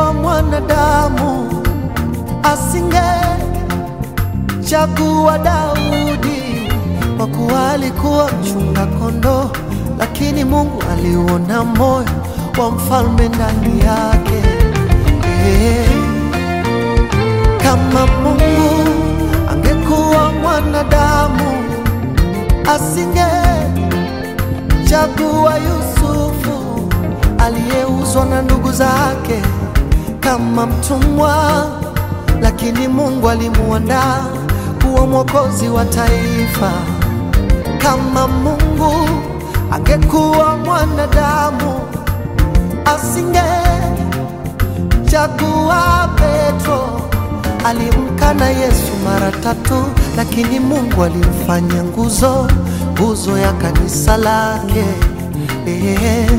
angekuwa mwanadamu asingechagua Daudi, kwa kuwa alikuwa mchunga kondoo, lakini Mungu aliuona moyo wa mfalme ndani yake. Eh, Kama Mungu angekuwa mwanadamu asingechagua Yusufu aliyeuzwa na ndugu zake kama mtumwa, lakini Mungu alimuandaa kuwa mwokozi wa taifa. Kama Mungu angekuwa mwanadamu asingechagua Petro alimkana Yesu mara tatu, lakini Mungu alimfanya nguzo, nguzo ya kanisa lake. Eh.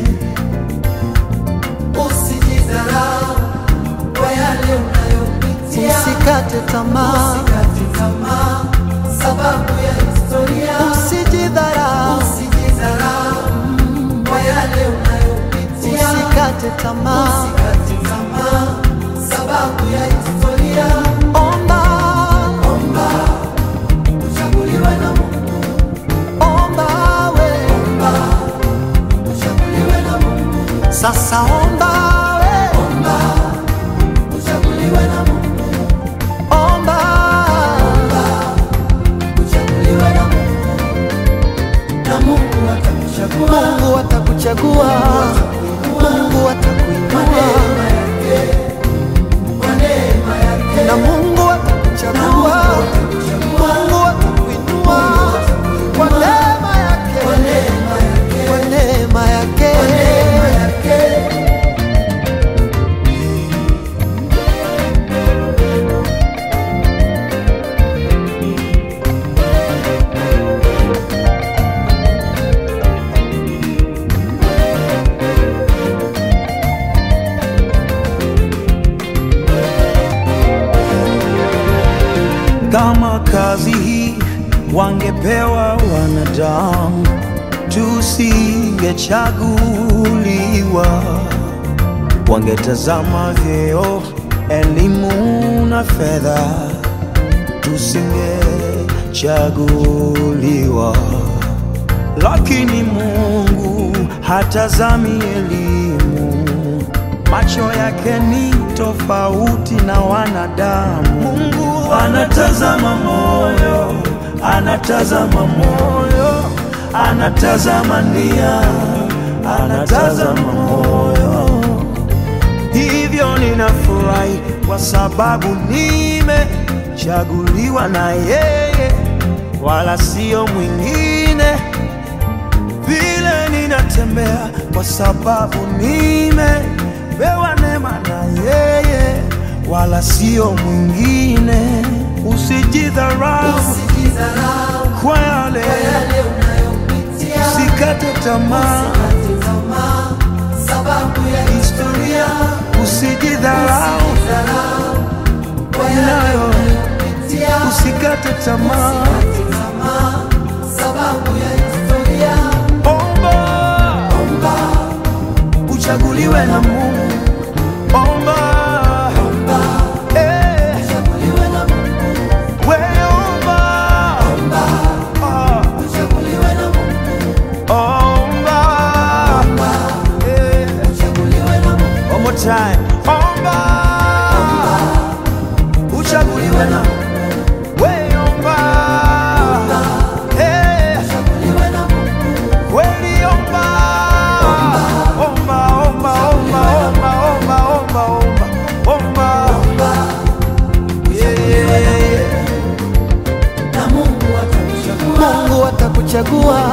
Usijidharau kwa yale unayopitia, usikate tamaa, usikate tamaa sababu ya historia. Usijidharau, usijidharau kwa yale unayopitia, usikate tamaa, usikate tamaa sababu ya historia. Omba, omba uchaguliwe na Mungu, omba we, omba uchaguliwe na Mungu. Sasa omba we, omba uchaguliwe na Mungu, omba, omba uchaguliwe na Mungu, na Mungu atakuchagua, Mungu atakuchagua, Mungu atakuinua na Mungu atakuchagua, Mungu atakuinua kwa neema yake, kwa neema yake. Kama kazi hii wangepewa wanadamu, tusingechaguliwa. Wangetazama vyeo, elimu na fedha, tusingechaguliwa. Lakini Mungu hatazami elimu, macho yake ni tofauti na wanadamu. Mungu anatazama moyo, anatazama moyo, anatazama nia, anatazama moyo. Hivyo ninafurahi kwa sababu nimechaguliwa na yeye, wala sio mwingine vile ninatembea kwa sababu nimepewa neema na yeye, wala sio mwingine. Usijidharau Usijidharau kwa yale, kwa yale unayopitia, usikate tamaa, usikate tamaa sababu ya historia. usijidharau Usijidharau kwa yale nayo, unayopitia, usikate tamaa. usikate tamaa sababu ya historia. Omba Omba, uchaguliwe na Mungu, omba omba, eh, uchaguliwe na Mungu. we omba Omba, ah, uchaguliwe na Mungu. omba Omba, eh. uchaguliwe na Mungu. One more time. Omba. Uchaguliwe na we omba. Eh, Uchaguliwe na Mungu. kweli omba. Omba, omba, omba, omba, omba, omba, omba. Omba. Omba, Yeah, yeah, yeah. na Mungu atakuchagua. Mungu atakuchagua.